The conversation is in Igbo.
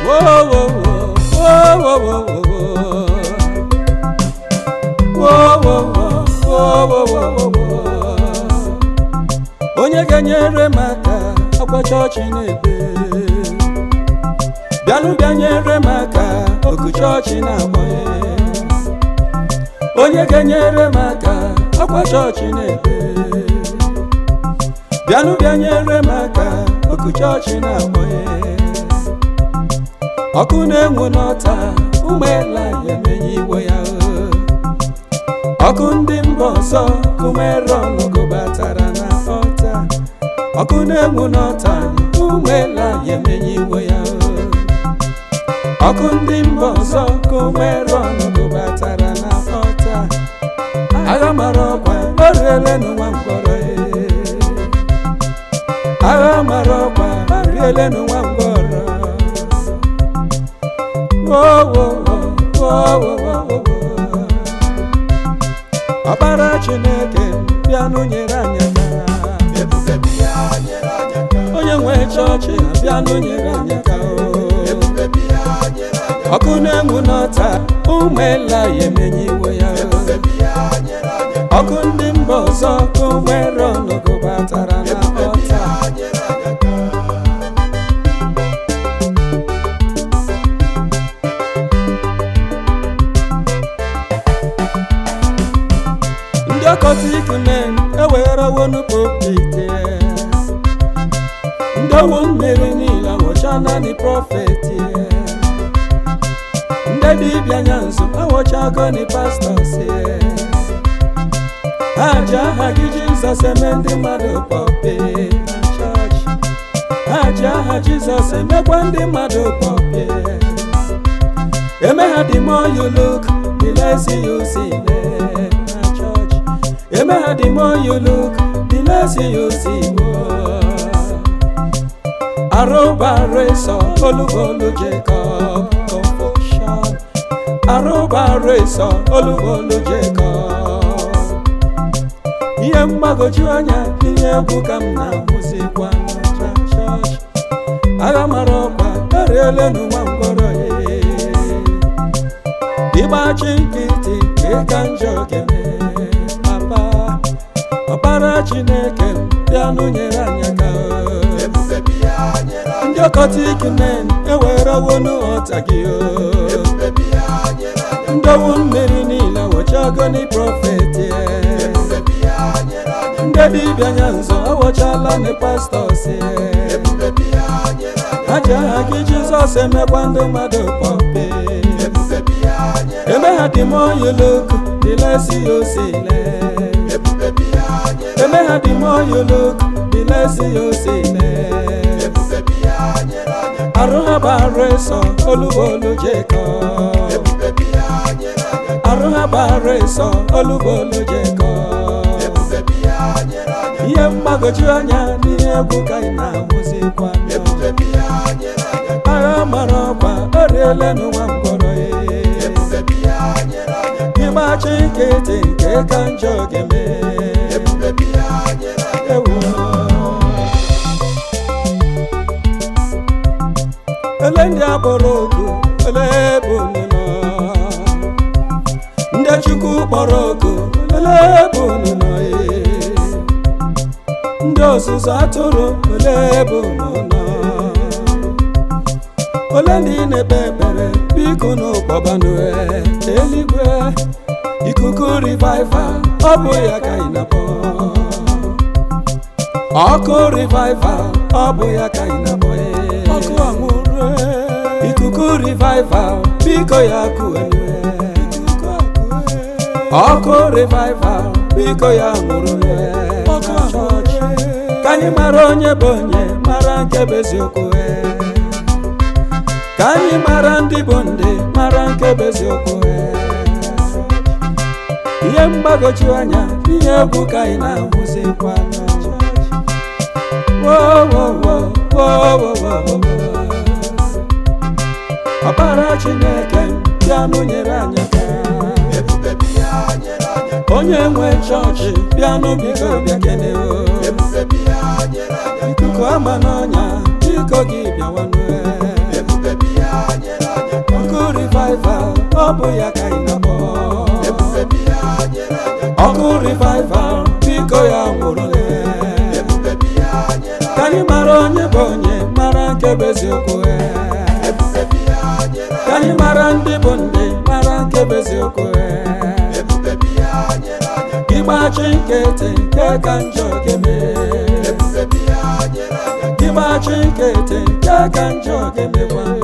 Whoa, whoa, whoa, whoa, whoa, whoa, whoa. Whoa, whoa, whoa, whoa, whoa, whoa, whoa, whoa. onye ga-enyere m aka akwa chọọchị na-ebe bịanụ bịa nyere m aka oku chọọchị na-agbanye onye ga-enyere m aka akwa chọọchị na-ebe bịanụ bịa nyere m aka oku chọọchị na-agbanye ọkụ na-enwu n'ọta ụmụela ya emenye igwe ya ọkụ ndị mba ọzọ kumeron gụbatara na ọta ọkụ na-enwu n'ọta ụmụela ya emenye igwe ya ọkụ ndị mba ọzọ kumeron gụbatara na ọta agha mara ọkwa oriele n'ụwa mkpọrọ agha mara ọkwa oriele n'ụwa mkpọrọ wo wo wo wo wo wo wo ọkpara chineke bịanụ nyere anyị aka ebube bịa nyere anyị aka onye nwe chọọchị bịanụ nyere anyị aka o. ebube bịa nyere anyị aka ọkụ na-enwu n'ọta ụmụela ya emenye iwe ya ebube bịa nyere anyị aka ọkụ ndị mba ọzọ ka ụmụere ọnụgụ batara na ebube ọta bịa nyere anyị aka ndị ọkọtik men ewegharawonu popite ndị owu mmiri niile awọcha naanị prọfet ndị dibịa anya nso awọchago ni pastọs ha ji aha gị jizọs eme ndị mmadụ pọpe na chọọchị ha ji aha jizọs emekwa ndị mmadụ pọpe eme ha the more you look the less you see them na church eme ha the more you look the less you see arụbareso olugolu jacob confusion arụbareso olugolu jacob ihe mgbagwoju anya ihe egwu ka m na-ahụzikwa na chọọchị agha mara ọkwa eriele n'ụwa mkpọrọ ya ịgbachi nkịtị ịka njọ gene papa ọkpara chineke bịanụ nyere anyị aka ebube bịa nyere anyị ndị ọkọtik men ewerewonu ọta gị ebube bịa nyere anyị ndowu mmiri niile wọchagoni prọfet ebube bịa nyere anyị ndị dibịa anya nzọ awọchala ni pastọs ebube bịa nyere anyị ha ji aha gị jizọs emekwa ndị mmadụ pọpe ebube bịa nyere eme ha the more you look the less you see them. ebube bịa nyere eme ha the more you look the less you see them. ebube bịa nyere anyị aka arụ ha bara ịsọ olugolu jekọb ebube bịa nyere anyị aka arụ ha bara ịsọ olugolu jekọb ebube bịa nyere anyị aka ihe mgbagwoju anya n'ihe egwu ka anyị na-ahụzikwa ebube bịa nyere anyị aka agha mara ọkwa oriele n'ụwa mkpọrọ ya ebube bịa nyere anyị aka ịgbachi nkịtị nke ka njọ ga-eme ebube bịa nyere anyị aka ewo ele ndị akpọrọ oku ele ebe unu nọ ndị chukwu kpọrọ oku ele ebe unu nọ ee. ndị ọzụzụ atụrụ ele ebe unu nọ ole ndị na-ekpe ekpere biko n'ụkpọbanụ eluigwe ikuku revival ọ bụ ya ka ị na-akpọ ọkụ revival ọ bụ ya ka ị na-akpọ ee. ọkụ anwụrụ ikuku revival biko ya kụenu ọkụ revival biko ya nwụrụ ọkụ chọọchị ka anyị mara onye bụ onye mara nke bụ eziokwu ee. ka anyị mara ndị bụ ndị mara nke bụ eziokwu ee. ihe mgbagwoju anya ihe egwu ka anyị na-ahụzikwa na chọọchị. Wo, wo, wo, wo, wo, wo, wo, wo. ọkpara chineke bịanụ nyere anyị aka ebube bịa nyere anyị aka onye nwe chọọchị bịanụ biko bịa kene o ebube bịa nyere anyị aka ikuku ama n'ọnya biko gị bịawanụ ebube bịa eziokwu eh. ebube bịa nyere ka anyị mara ndị bụ ndị mara nke bụ eziokwu eh. ebube bịa nyere anyị aka ịgbachi nkịtị nke ka njọ ga-eme ebube bịa nyere anyị aka ịgbachi nkịtị nke ka njọ ga-emekwa